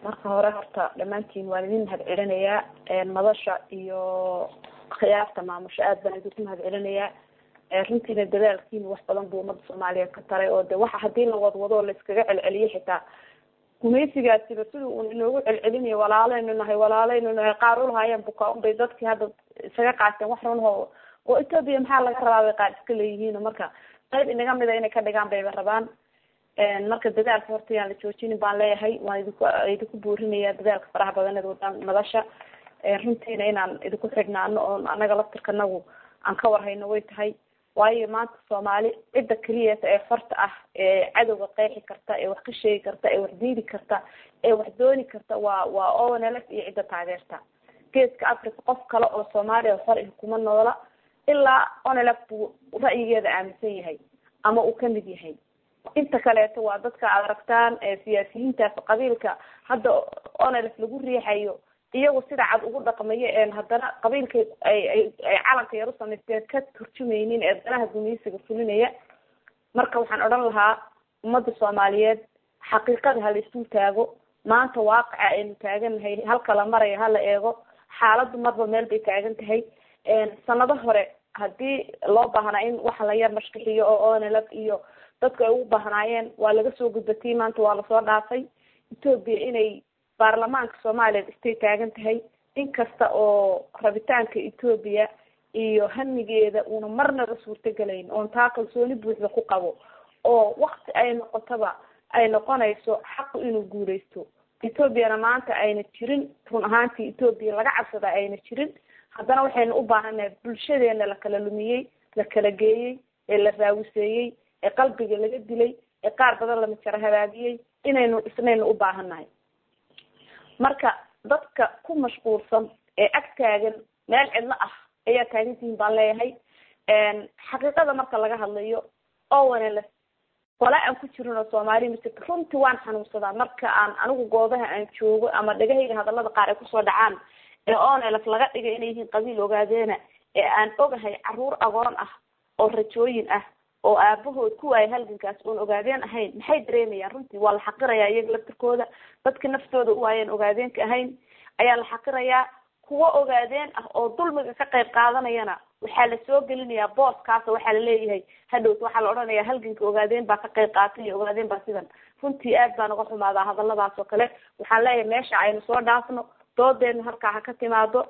marka hore horta dhammaantiin waan idin mahad celinayaa madasha iyo khiyaarta maamusho aad baan idinku mahad celinayaa runtiina dadaalkiina wax badan buu umada soomaaliyeed ka taray oo de waxa hadii la wadwado la iskaga celceliyo xitaa gumaysigaasiba sida uun inoogu celcelinayo walaaleynu nahay walaaleynu nahay qaar ulahaayeen bukaa unbay dadkii hadda isaga qaateen wax runho oo ethoopia maxaa laga rabaa bay qaar iska leeyihiin marka qayb inaga mida inay ka dhigaan bayba rabaan marka dadaalka horta yaan la joojinin baan leeyahay waan idinku idinku buurinaya dadaalka faraha badaneed wadaan madasha runtiina inaan idinku xidhnaano oon anaga laftirkanagu aan ka warhayno way tahay waayo maanta soomaali cidda keliyata ee farta ah ee cadowga qeexi karta ee wax ka sheegi karta ee wax diidi karta ee wax dooni karta waa waa onlf iyo cidda taageerta geeska africa qof kale oo soomaaliya xor ih kuma noola ilaa onlf buu ra'yigeeda aaminsan yahay ama uu kamid yahay inta kaleeto waa dadka aad aragtaan siyaasiyiintaas qabiilka hadda onlf lagu riixayo iyagu sida cad ugu dhaqmayo een haddana qabiilka ay ay ay calanka yar u samaysteen ka turjumaynin ee danaha gumaysiga fulinaya marka waxaan odhan lahaa ummadda soomaaliyeed xaqiiqada hala isu taago maanta waaqica aynu taagannahay halka la maraya hala eego xaaladdu marba meel bay taagan tahay sanado hore haddii loo baahnaa in waxa la yar mashkixiyo oo onlf iyo dadku ay ugu baahnaayeen waa laga soo gudbatay maanta waa lasoo dhaafay ethoopia inay baarlamaanka soomaaliya istay taagan tahay inkasta oo rabitaanka ethoopia iyo hamigeeda una marnaba suurtagelayn oon taa kalsooni buuxda ku qabo oo wakti ay noqotaba ay noqonayso xaqu inuu guuleysto ethoopiana maanta ayna jirin run ahaantii ethoopia laga cabsada ayna jirin haddana waxaynu u baahanahay bulshadeena la kala lumiyey la kala geeyey ee la raawiseeyey ee qalbiga laga dilay ee qaar badan la majaro hagaagiyey inaynu isnaynu u baahannahay marka dadka ku mashquulsan ee ag taagan meel cidlo ah ayaa taagantihiin baan leeyahay xaqiiqada marka laga hadlayo owanls qole aan ku jirin oo soomaaliya ma jirto runtii waan xanuunsadaa marka aan anigu goobaha aan joogo ama dhagahayga hadalada qaar ay kusoo dhacaan ee onlf laga dhigay inay yihiin qabiil ogaadeena ee aan ogahay caruur agoon ah oo rajooyin ah oo aabahood ku waayay halgankaas oon ogaadeen ahayn maxay dareemayaan runtii waa la xaqirayaa iyaga laftirkooda dadka naftooda u waayeen ogaadeenka ahayn ayaa la xaqirayaa kuwo ogaadeen ah oo dulmiga ka qayb qaadanayana waxaa la soo gelinayaa booskaas waxaa laleeyahay hadhowt waxaa la odhanayaa halganka ogaadeen baa ka qayb qaatay iyo ogaadeen baa sidan runtii aad baan uga xumaadaa hadaladaas oo kale waxaan leeyahay meesha aynu soo dhaafno doodeedna halkaa ha ka timaado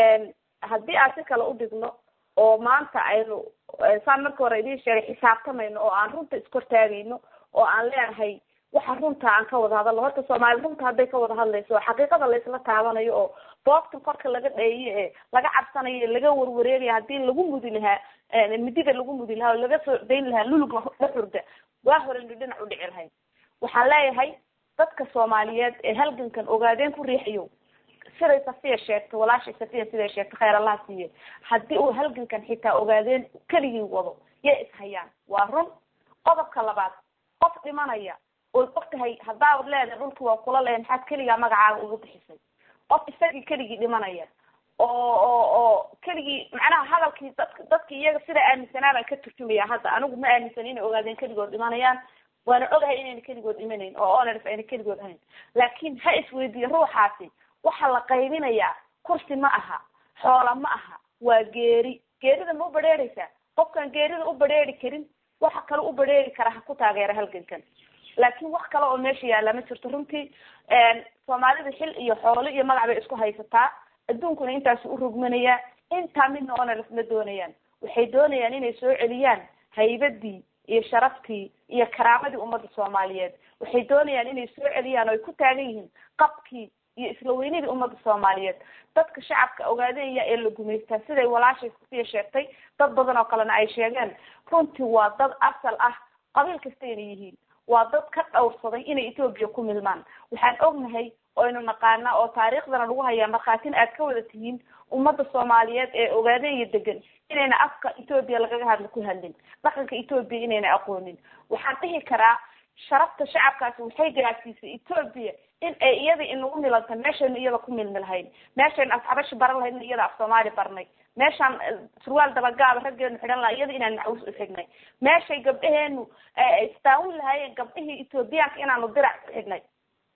haddii aan si kale udhigno oo maanta aynu saan marka hore idiin sheegay xisaabtamayno oo aan runta iskortaagayno oo aan leenahay waxa runta aan ka wada hadalno horta soomaali runta hadday ka wada hadlayso oo xaqiiqada laysla taabanayo oo boogtan korka laga dheeyo ee laga cabsanayo laga warwareegaya haddii lagu mudi lahaa midiga lagu mudi lahaa oo laga soo dayn lahaa lulug la xurda waa hore nu dhinac udhici lahayd waxaan leeyahay dadka soomaaliyeed ee halgankan ogaadeen ku riixayo siday safiya sheegtay walaashay safiya siday sheegtay khayr allaha siiye haddii uu halgankan xitaa ogaadeen keligii wado yay ishayaan waa run qodobka labaad qof dhimanaya ood ogtahay haddaad leedahay dhulki waa kula leeya maxaad keligaa magacaaga ugu bixisay qof isagii keligii dhimanaya oo oo oo keligii macnaha hadalkii dadk dadki iyaga sida aaminsanaa baan ka turjumaya hadda anigu ma aaminsan inay ogaadeen keligood dhimanayaan waana ogahay inayna keligood dhimanayn oo oners ayna keligood ahayn laakiin ha isweydiiye ruuxaasi waxaa la qaybinayaa kursi ma aha xoola ma aha waa geeri geerida ma u badheereysaa qofkaan geerida u badheeri karin waxa kale u badheeri kara ha ku taageera halgankan laakiin wax kale oo meesha yaalla ma jirto runtii soomaalida xil iyo xoolo iyo magac bay isku haysataa adduunkuna intaasu u rogmanayaa intaa midna onalf ma doonayaan waxay doonayaan inay soo celiyaan haybadii iyo sharaftii iyo karaamadii ummadda soomaaliyeed waxay doonayaan inay soo celiyaan oo ay ku taagan yihiin qabkii iyo isla weynidii ummadda soomaaliyeed dadka shacabka ogaadaya ee la gumaystaa siday walaashay safiya sheegtay dad badan oo kalena ay sheegeen runtii waa dad asal ah qabiil kastayna yihiin waa dad ka dhowrsaday inay etoobiya ku milmaan waxaan ognahay oynu naqaanaa oo taariikhdana lagu hayaa markhaatin aad ka wada tihiin ummadda soomaaliyeed ee ogaadaya degan inayna afka etoobiya lagaga hadla ku hadlin dhaqanka etoobiya inayna aqoonin waxaan dhihi karaa sharafta shacabkaasi waxay gaarsiisay etoobiya in ay iyada inagu milanta meeshaynu iyada ku milmi lahayn meeshaynu afxabashi baran lahayn iyada af soomaali barnay meeshaan surwaal dabagaaba raggeenu xidhan laha iyada inaan macawus u xidhnay meeshay gabdhaheenu istaawin lahaayeen gabdhihii etoobiyaanka inaanu dirac ku xidhnay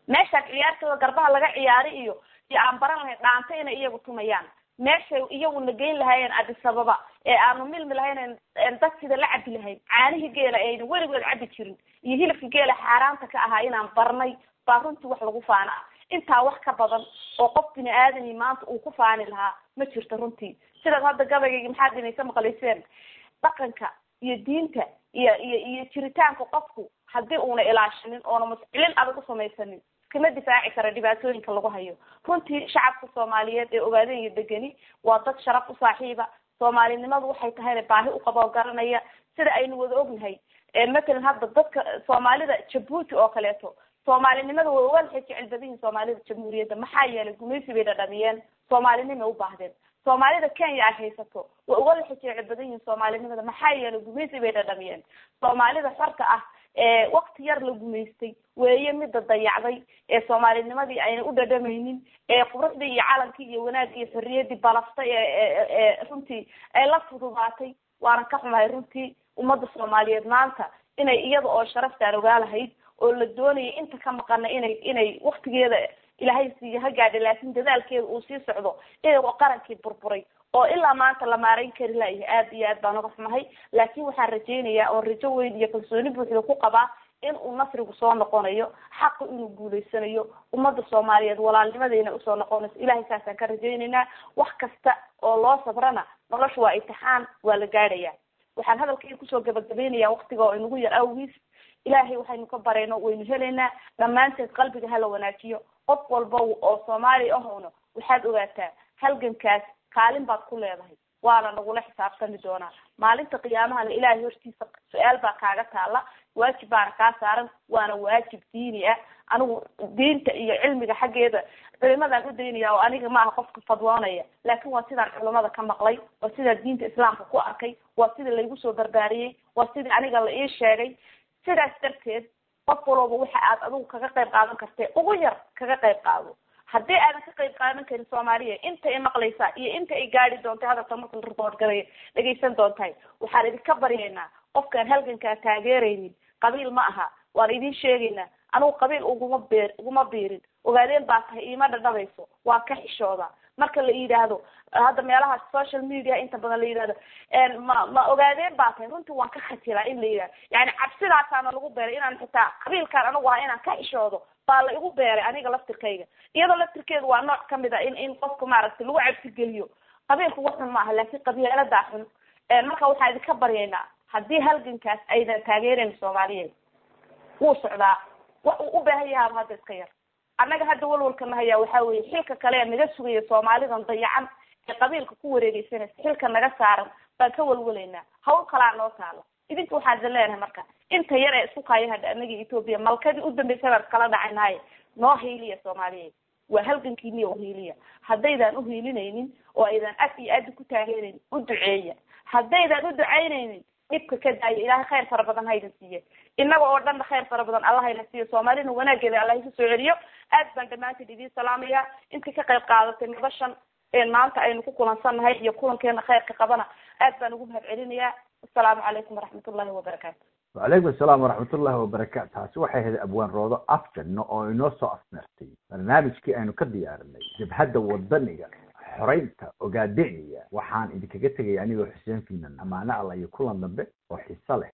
meeshaa ciyaartooda garbaha laga ciyaari iyo iyo aan baran lahayn dhaanta inay iyagu tumayaan meeshay iyaguna geyn lahaayeen adisababa ee aanu milmi lahayn dad sida la cabi lahayn caanihii geela ayna weligood cabi jirin iyo hilibka geela xaaraanta ka ahaa inaan barnay baa runtii wax lagu faana ah intaa wax ka badan oo qof bini aadami maanta uu ku faani lahaa ma jirto runtii sidaad hadda gabaygayga maxaad inaysa maqlayseen dhaqanka iyo diinta iyo iyo iyo jiritaanka qofku haddii uuna ilaashinin oona mascilin adag u samaysanin iskama difaaci kara dhibaatooyinka lagu hayo runtii shacabka soomaaliyeed ee ogaadeen iyo degeni waa dad sharaf u saaxiiba soomaalinimadu waxay tahayna baahi u qaboo garanaya sida aynu wada ognahay matalan hadda dadka soomaalida jabuuti oo kaleeto soomaalinimada way uga waxay jecel badan yihin soomaalida jamhuuriyadda maxaa yeelay gumaysi bay dhadhamiyeen soomaalinimay u baahdeen soomaalida kenya ay haysato way uga waxay jecel badan yihin soomaalinimada maxaa yeelay gumaysi bay dhadhamiyeen soomaalida xorta ah ee wakti yar la gumaystay weeye mida dayacday ee soomaalinimadii ayna u dhadhamaynin ee quruxdii iyo calankii iyo wanaagii iyo xorriyaddii balaftay ee runtii ay la fududaatay waanan ka xumahay runtii ummadda soomaaliyeed maanta inay iyada oo sharaftaan ogaa lahayd oo la doonaya inta ka maqana inay inay waktigeeda ilaahay siiyo ha gaadha laakin dadaalkeeda uu sii socdo iyagoo qarankii burburay oo ilaa maanta la maarayn kari layahay aad iyo aad baan uga xumahay laakin waxaan rajaynayaa oon rajo weyn iyo kalsooni buuxda ku qabaa in uu nasrigu soo noqonayo xaqu inuu guulaysanayo ummadda soomaaliyeed walaalnimadayna usoo noqonayso ilahay saasaan ka rajaynaynaa wax kasta oo loo sabrana nolosha waa imtixaan waa la gaadhaya waxaan hadalkayga kusoo gabagabeynaya waktiga oo inagu yar awgiis ilaahay waxaynu ka barayno waynu helaynaa dhammaanteed qalbiga hala wanaajiyo qof walba oo soomaali ahowna waxaad ogaataa halgankaas kaalin baad ku leedahay waana nagula xisaabtami doonaa maalinta qiyaamahana ilaahay hortiisa su-aal baa kaaga taala waajib baana kaa saaran waana waajib diini ah anigu diinta iyo cilmiga xaggeeda culimadaan u daynaya oo aniga maaha qofka fadwoonaya laakin waa sidaan culimada ka maqlay waa sidaan diinta islaamka ku arkay waa sida laygu soo barbaariyey waa sidii aniga la ii sheegay sidaas darteed qof walooba waxa aad adigu kaga qayb qaadan kartee ugu yar kaga qayb qaado haddii aadan ka qayb qaadan karin soomaaliya inta i maqlaysaa iyo inta ay gaadi doontay hadalka marka la report garaya dhegaysan doontahay waxaan idinka baryaynaa qofkaan halgankaa taageeraynin qabiil ma aha waan idin sheegaynaa anigu qabiil uguma beer uguma biirin ogaadeen baa tahay iima dhadhabayso waa ka xishooda marka la yidhaahdo hadda meelaha social media inta badan la yidhahdo ma ma ogaadeen baa tahay runtii waan ka khatilaa in la yidhahdo yani cabsidaasaana lagu beeray inaan xitaa qabiilkaan anagu aha inaan ka xishoodo baa la igu beeray aniga laftirkayga iyadoo laftirkeedu waa nooc kamid a in in qofka maaragtay lagu cabsigeliyo qabiilku wax xun ma aha laakin qabiiladaa xun marka waxaan idinka baryaynaa haddii halgankaas aydan taageerayn soomaaliyeed wuu socdaa wax uu u baahan yahaaba hadda iska yar annaga hadda walwalka nahayaa waxaa weeye xilka kale ee naga sugaya soomaalidan dayacan ee qabiilka ku wareegeysanaysa xilka naga saaran baan ka walwalaynaa hawl kalaa noo taalo idinka waxaan idin leenahay marka inta yar ee isku kaya hadha annaga etoobiya malkadii u dambeysay baan iskala dhacaynahay noo hiiliya soomaaliyeed waa halgankiiniya uhiiliya haddaydaan uhiilinaynin oo aydan af iyo adi ku taageeraynin u duceeya haddaydaan u ducaynaynin dhibka ka daaya ilaahay khayr fara badan haydin siiye innaga oo dhanna khayr fara badan allah hayna siiyo soomaalina wanaageeda allah isu soo celiyo aad baan dhammaanteed idiin salaamaya intii ka qayb qaadatay nabashan maanta aynu ku kulansannahay iyo kulankeena khayrka qabana aad baan ugu mahad celinayaa asalaamu calaykum waraxmat ullahi wabarakaatu wacalaykum asalaam waraxmat ullahi wabarakaatu taasi waxay ahayd abwaan roodo afjanno oo inoo soo afmeertay barnaamijkii aynu ka diyaarinay jabhadda wadaniga xoreynta ogaadeniya waxaan idinkaga tegaya anigoo xuseen finan amaano alla iyo kulan dambe oo xiso leh